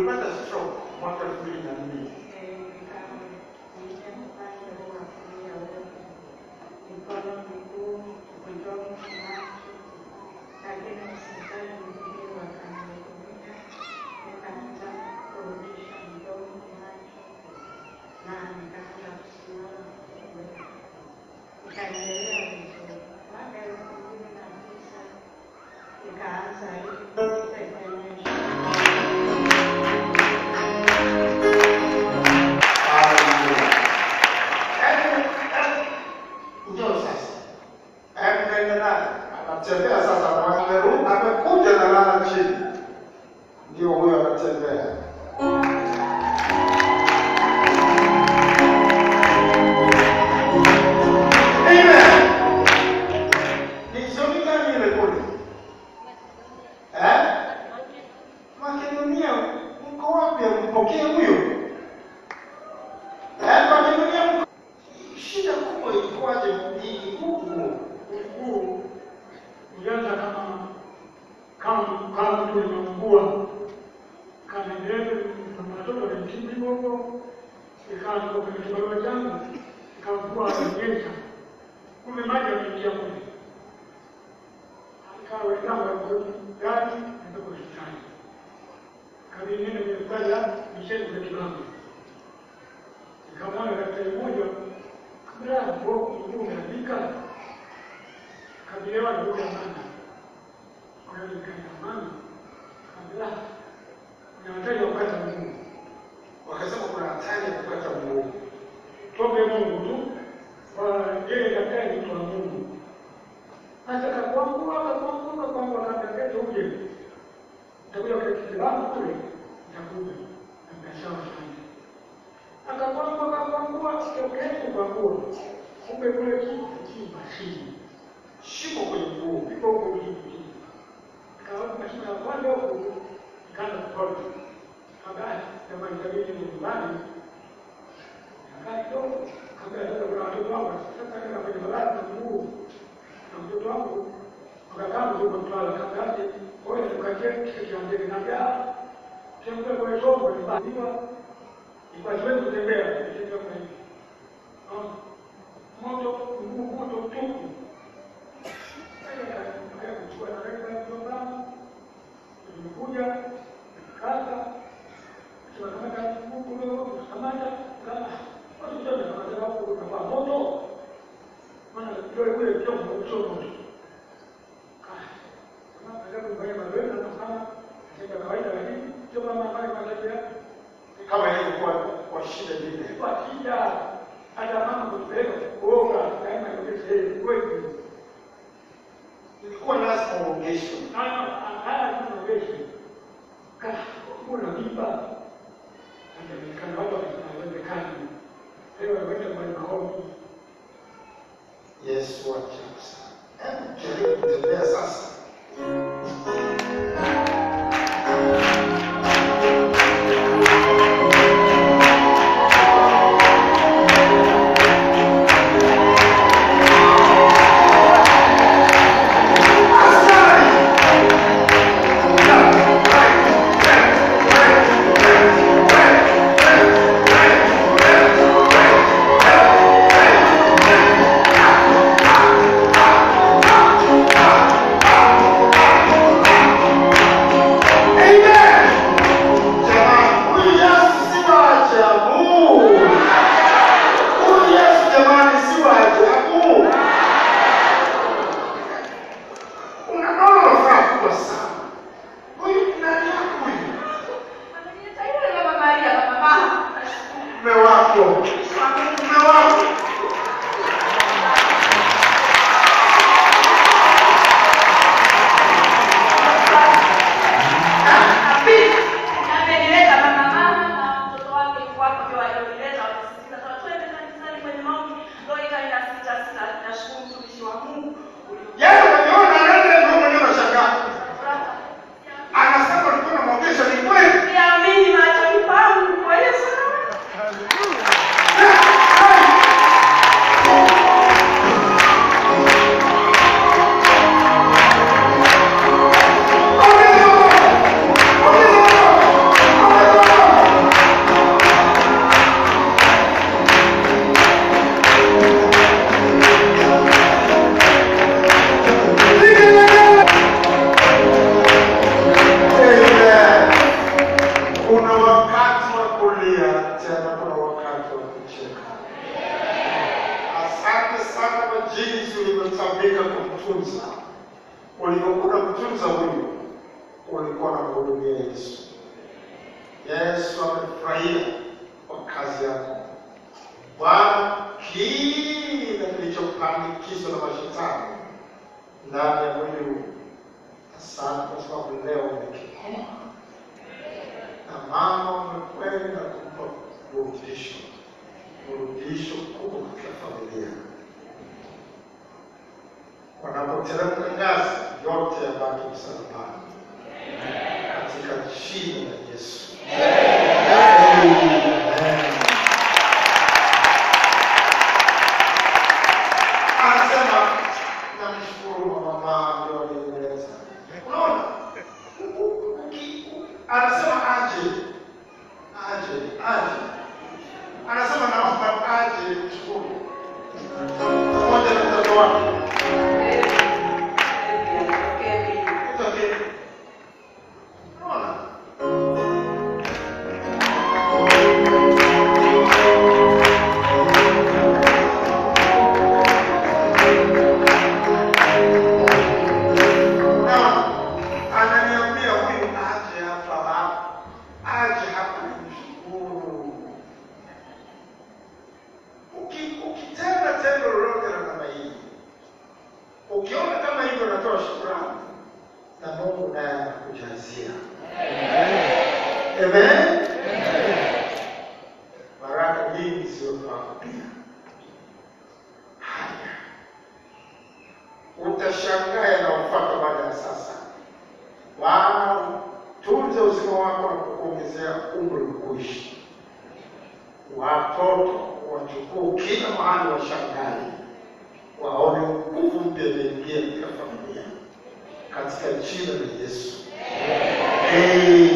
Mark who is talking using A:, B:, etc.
A: ulipata stroke mwaka elfu mbili na mbili.
B: Ikaanza hivi
A: Njoo sasa. Hebu nenda naye. Anatembea sasa, amerudi, amekuja na lala chini. Ndio huyo anatembea. Amen. Ni somi gani ile kule? Eh? Makedonia, mko wapi? Mpokee huyo. Eh, Makedonia mko shida kubwa ilikuwaje mjini huku?
C: Mkuu ulianza kama kama kama mtu limeungua kanaendelea matoto na mtindi bongo ikawa ndio kwenye kibarua changu ikavua anaonyesha kumbe maji yameingia kule ikawa wenzangu walikuwa gari ndio hospitali kabidi nene kwenye hospitali ya misheni kwa kibango nikamwona daktari mmoja kabla ya mguu umeandika kabilewa ndugu ya mama kwa hiyo nikaenda mama kabla kuna hatari ya kukata mguu
A: Wakasema kuna hatari ya kukata mguu.
C: tuombe Mungu tu kwa yeye daktari ni mtu wa Mungu hata kakwangua kakwangua kakwangua kabla kesho uje nitakuja kwa kitibabu kule nitakuja na sawa sana akakwangua akakwangua kesho kwangua kumbe kule kichimba chini
A: Shimo kwenye mguu.
C: iko huko chini chini kaona mashine ya kwanza huko ikaanza kupona kabla kama itabidi ni nyumbani nakaa kidogo kabla ya sasa kuna watoto wangu sasa nenda kwenye barabara na mguu na mtoto wangu wakakaa mzungu mtwala kabla yake wewe tukaje kitu cha ndege na bia kembe kwa chombo ni badiwa ilikuwa siwezi kutembea nitembea kwa hivi moto mguu moto tupu kuchukua taarifa programu imekuja kata tunakamata huko tunakamata kama watu wote tunakamata huko kwa moto maana ndio kule chombo sio moto kama kama kufanya mazoezi na kama sasa kawaida lakini sio kama pale matembea
A: Kama ilivyokuwa kwa shida vile.
C: kwa shida hata mama kutupeleka kuoga daima ndio sehemu kweli
A: Ilikuwa lazima uogeshwe.
C: haya tunaogesha kuna mimba anaonekana watu wanawezekana leo wanaenda kwa maombi
A: Yesu ajabu sana. Hebu jaribu kutembea sasa.
D: Amen.
A: ulipofika kumtunza, ulivyokuwa kumtunza huyu, ulikuwa na mhudumia Yesu. Yesu amefurahia kwa kazi yako Bwana. Kile kilichopandikizwa na mashetani ndani ya mwili huu, asante kwa sababu leo umekikoma na mama umekwenda kumpa burudisho, burudisho kubwa katika familia. Wanapoteremka ngazi, yote yabaki msalabani, katika jina la Yesu. Amen. Anasema namshukuru mama ndio alinieleza. Unaona? Uki- Anasema aje. Aje, aje. Anasema naomba aje mshukuru. Pamoja na mtoto wake. Itokee. Unaona? na ananiambia huyu aje hapa, aje hapa nimshukuru. Uki- Ukitenda tendo lolote la namna hii, ukiona kama hivyo natoa shukrani, na Mungu naye anakujazia. Amen. Baraka nyingi zilizopangwa pia. Haya utashangaa yanayofuata baada ya sasa. Bwana, tunze uzima wako na kukuongezea umri kuishi. Watoto wachukuu kila mahali, washangae, waone nguvu mpya imeingia katika familia, katika jina la Yesu. Amen.